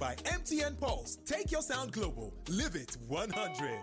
by MTN Pulse. Take your sound global. Live it 100.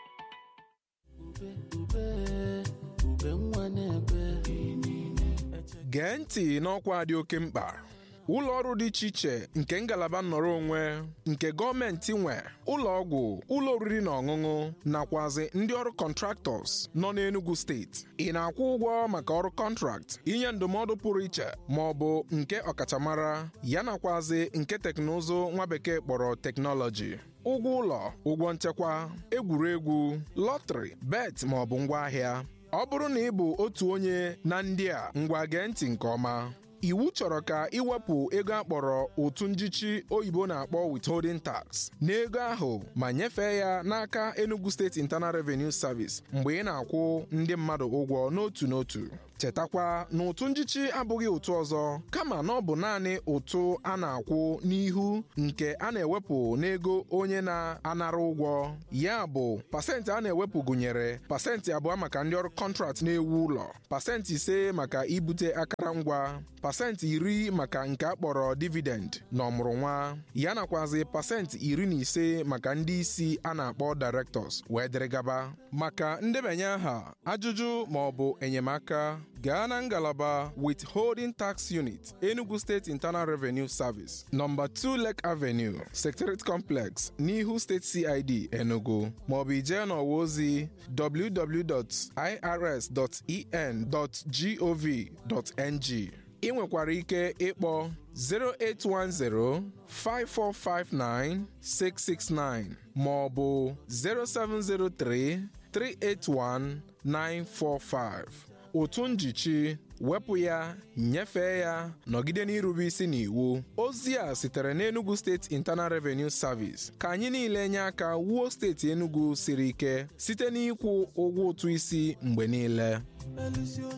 gee ntị n'ọkwa dị oke mkpa ụlọ ọrụ dị iche iche nke ngalaba nnọrọ onwe nke gọọmenti nwe ụlọ ọgwụ ụlọ oriri na ọṅụṅụ nakwazi ndị ọrụ kọntraktọs nọ n'Enugu steeti ị na-akwụ ụgwọ maka ọrụ kọntrakt inye ndụmọdụ pụrụ iche ma ọ bụ nke ọkachamara ya nakwazi nke teknụzụ nwa bekee kpọrọ teknọlọji ụgwọ ụlọ ụgwọ nchekwa egwuregwu lọtrị bet ma ọ bụ ngwaahịa ọ bụrụ na ị bụ otu onye na ndị a ngwa gee ntị nke ọma iwu chọrọ ka iwepụ ego akpọrọ ụtụ njichi oyibo na-akpọ withholding tax n'ego ahụ ma nyefee ya n'aka Enugu State Internal Revenue Service mgbe ị na-akwụ ndị mmadụ ụgwọ n'otu n'otu chetakwa na ụtụ njichi abụghị ụtụ ọzọ kama na ọ bụ naanị ụtụ a na-akwụ n'ihu nke a na-ewepụ n'ego onye na-anara ụgwọ ya bụ pasentị a na-ewepụ gụnyere pasentị abụọ maka ndị ọrụ kọntrakt na-ewu ụlọ pasentị ise maka ibute akụrụngwa pasentị iri maka nke a kpọrọ dividend na ọmụrụnwa ya nakwazi pasentị iri na ise maka ndị isi a na-akpọ directors wee dịrị gaba maka ndebanye aha ajụjụ ma ọ bụ enyemaka gaa na ngalaba withholding tax unit Enugu State Internal Revenue Service nọmba 2 Lake Avenue Secretariat Complex n'ihu State CID Enugu maọbụ ijee n'ọwa ozi www.irs.en.gov.ng ị nwekwara ike ịkpọ 08105459669 ma ọ bụ 0703 381 945 ụtụ njichi wepụ ya nyefee ya nọgide n'irube isi n'iwu ozi a sitere n'Enugu State Internal Revenue Service ka anyị niile nye aka wuo steeti Enugu siri ike site n'ịkwụ ụgwọ ụtụ isi mgbe niile